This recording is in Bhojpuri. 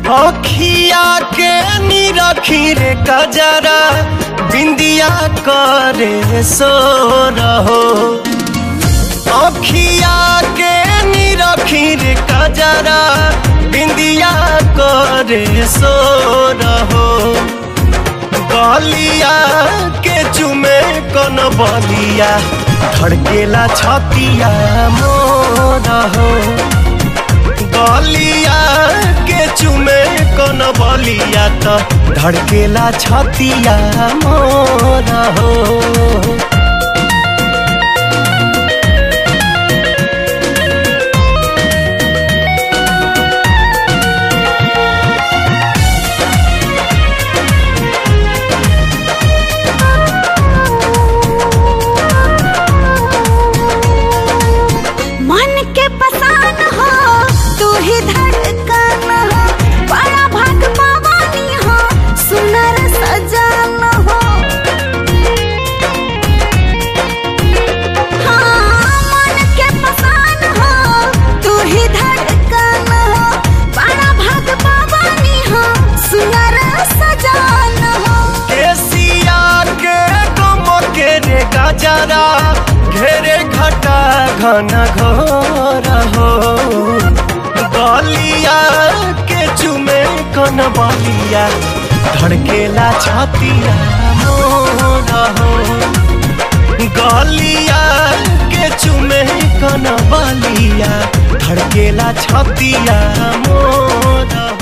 अखिया के निरखी रे कजरा बिंदिया करे सो रहो अखिया के निरखी रे कजरा बिंदिया करे सो रहो गलिया के चुमे कन बलिया धड़केला छतिया मोर हो गलिया के चुमे कन बलिया त धड़केला छतिया मोर हो मन के पसान हो तू ही धड़कन हो बड़ा भाग पावानी हो सुनर सजान हो हाँ, मन के पसान हो तू ही धड़कन हो बड़ा भाग पावानी हो सुनर सजान हो केसिया के गम के रे गजरा घेरे घटा घन घोर हो गलिया के चुमे कन बलिया धड़केला छतिया मोर हो गलिया के चुमे कन बलिया धड़केला छतिया मोर हो